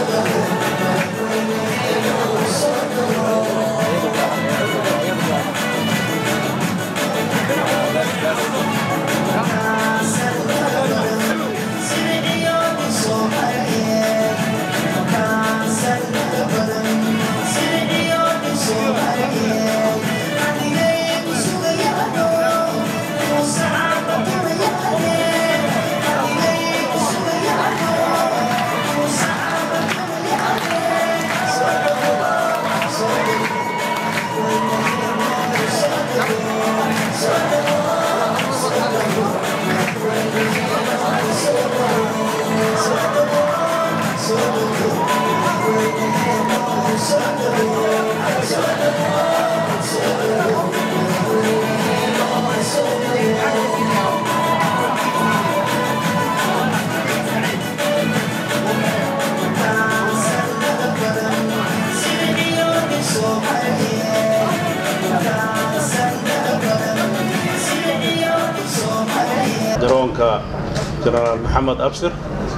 garoonka jenaraal maxamed abshir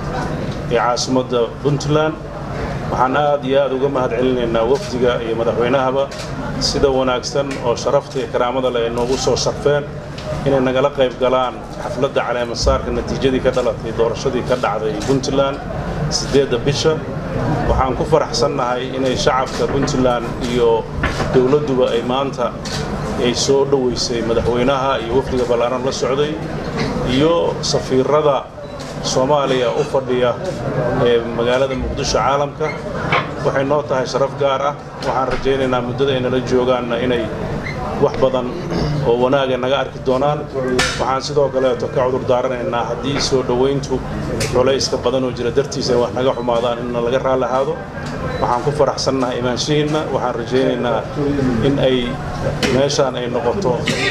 ee caasimadda puntland waxaan aad iyo aad uga mahad celinaynaa wafdiga iyo madaxweynahaba sida wanaagsan oo sharafta iyo karaamada leh ay noogu soo sharfeen inay nagala qayb galaan xafladda caleemasaarka natiijadii ka dhalatay doorashadii ka dhacday puntland siddeedda bisha waxaan ku faraxsannahay inay shacabka puntland iyo dowladduba ay maanta ay soo dhoweysay madaxweynaha iyo wafdiga ballaaran la socday iyo safiirada soomaaliya u fadhiya ee magaalada muqdisho caalamka waxay noo tahay sharaf gaar ah waxaan rajaynaynaa muddada ay nala joogaanna inay wax badan oo wanaaga naga arki doonaan waxaan sidoo kaleeto ka cudur daaranaynaa haddii soo dhowayntu culayska badan oo jira dartiisa ay wax naga xumaadaan inna laga raalli ahaado waxaan ku faraxsannahay imaanshihiinna waxaan rajaynaynaa in ay meeshaan ay noqoto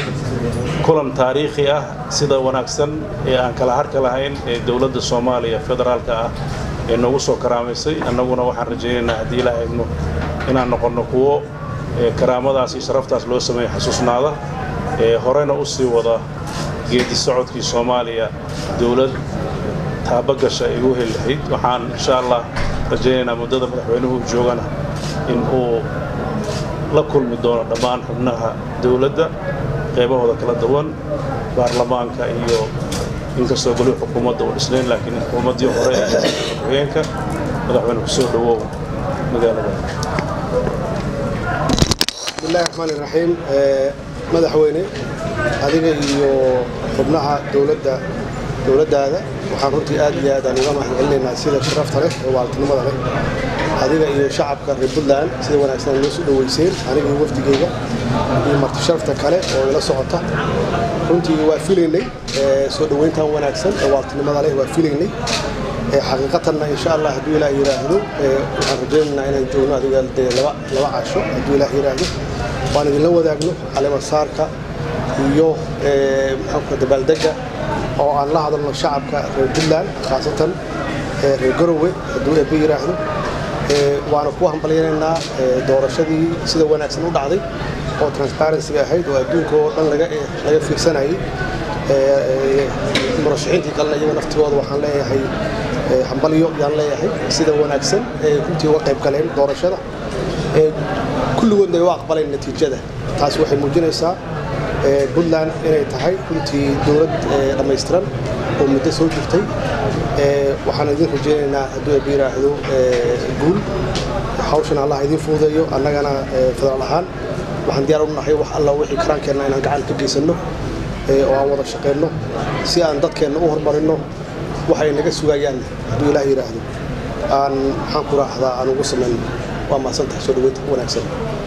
kulan taariikhi ah sida wanaagsan ee aan kala harka lahayn ee dowladda soomaaliya federaalka ah ee noogu soo karaamaysay annaguna waxaan rajaynaynaa haddii ilaa eegno inaan noqonno kuwo karaamadaas iyo sharaftaas loo sameeyo xasuusnaada ee horena u sii wada geedi socodkii soomaaliya dowlad taabagasha ay u heli lahayd waxaan insha allah rajaynaynaa muddada madaxweynuhu joogana in uu la kulmi doono dhammaan xubnaha dowladda qaybahooda kala duwan baarlamaanka iyo inkastoo golihi xukuumadda uu dhisnayn laakiin xukuumaddii hore ee madaxweyeenka madaxweyne kusoo dhowow magaalada bismillahi raxmaan iraxiim madaxweyne adiga iyo xubnaha dowladda dowladdaada waxaan runtii aad iyo aad aan uga mahad celinaynaa sida sharafta leh ee waaltinimada leh adiga iyo shacabka reer puntland sida wanaagsan noo soo dhoweyseen aniga iyo wafdigeyga iyo marti sharafta kale oo ila socota runtii waa filaynay soo dhoweyntan wanaagsan ee waaltinimada leh waa filaynay xaqiiqatanna insha allah hadduu ilaah yidhaahdo waxaan rajaynaynaa inaan joogno adiga dee laba laba casho hadduu ilaah yidhaahdo waan idinla wadaagno caleemasaarka iyo maxaanka dabaaldega oo aan la hadalno shacabka reer puntland khaasatan reer garowe hadduu eebbe yidhaahdo waana ku hambalyaynaynaa doorashadii sida wanaagsan u dhacday oo transparency ahayd oo adduunka oo dhan laga fiirsanayay murashaxiintii kalena iyaga naftigooda waxaan leeyahay hambalyo yaan leeyahay sida wanaagsan ee runtii uga qayb galeen doorashada kulligoodna ay u aqbaleen natiijada taas waxay muujinaysaa puntland inay tahay runtii dowlad dhammaystiran oo muddo soo jirtay waxaan idin rajaynaynaa hadduu eebbe yidhaahdo guul hawshan allah idin fududeeyo annagana federaal ahaan waxaan diyaar u nahay wax alla wixii karaankeenna inaan gacan ka geysanno oo aan wada shaqayno si aan dadkeenna u horumarinno waxay naga sugayaan hadduu ilaah yidhaahdo aan maxaan ku raahdaa aan ugu samayno waa mahadsantahay soo dhaweynta wanaagsan